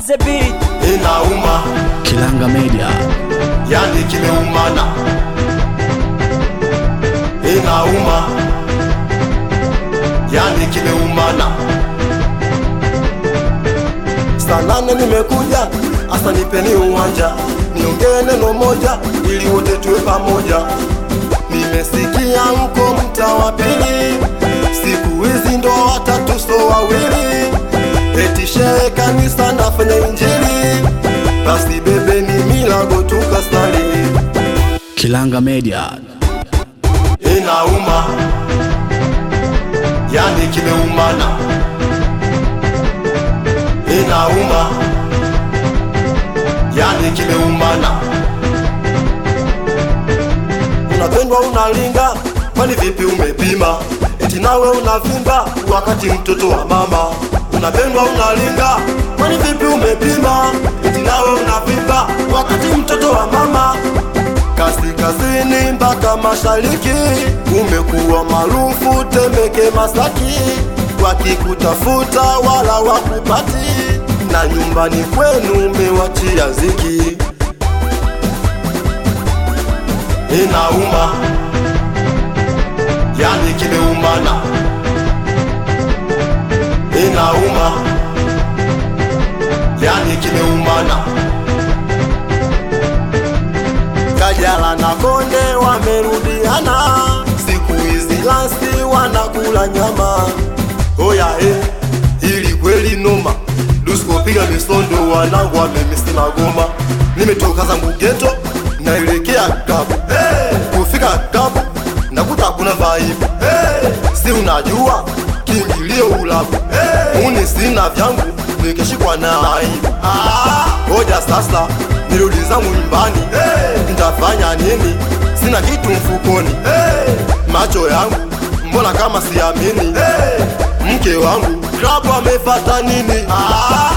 the beat. inauma, Kilanga Media. yani kimeumana, inauma, yani kimeumana. Saa nane nimekuja, asa nipeni uwanja, niongee neno moja ili wote tuwe pamoja. Nimesikia mko mtaa wa pili, siku hizi ndo watatu so wawili, eti shehe kanisa nafanya injili, basi bebeni milago tukasali. Kilanga Media. Inauma, yani kimeumana, inauma, yani kimeumana. Unapendwa unalinga, kwani vipi umepima? Eti nawe unavimba wakati mtoto wa mama. Unapendwa unalinga, kwani vipi umepima? Eti nawe unavimba wakati mtoto wa mama kaskazini mpaka mashariki, umekuwa maarufu Temeke, Masaki, wakikutafuta wala wakupati, na nyumbani kwenu umewachia ziki. Inauma, yani kimeumana, inauma, yani kimeumana. Kajala na Konde wamerudiana, siku hizi lasi wanakula nyama. Oya eh, ili kweli noma, Dusko piga misondo, wanangu wamemisi magoma. Nimetoka zangu geto, naelekea klabu hey, kufika klabu nakuta kuna vibe hey, si unajua kiingilio ulabu hey, uni sina vyangu nikishikwa na aibu ah, ngoja sasa nirudi zangu nyumbani hey, nitafanya nini? Sina kitu mfukoni hey, macho yangu mbona kama siamini hey, mke wangu klabu amefata nini? ah,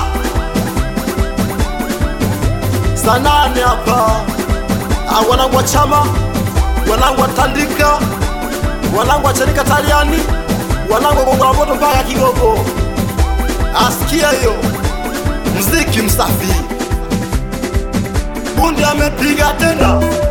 sanane hapa Ah, wanangu wa chama, wanangu wa tandika, wanangu wa chanika taliani, wanangu wa gongola moto mpaka Kigogo. Asikia hiyo mziki msafi, bundi amepiga tena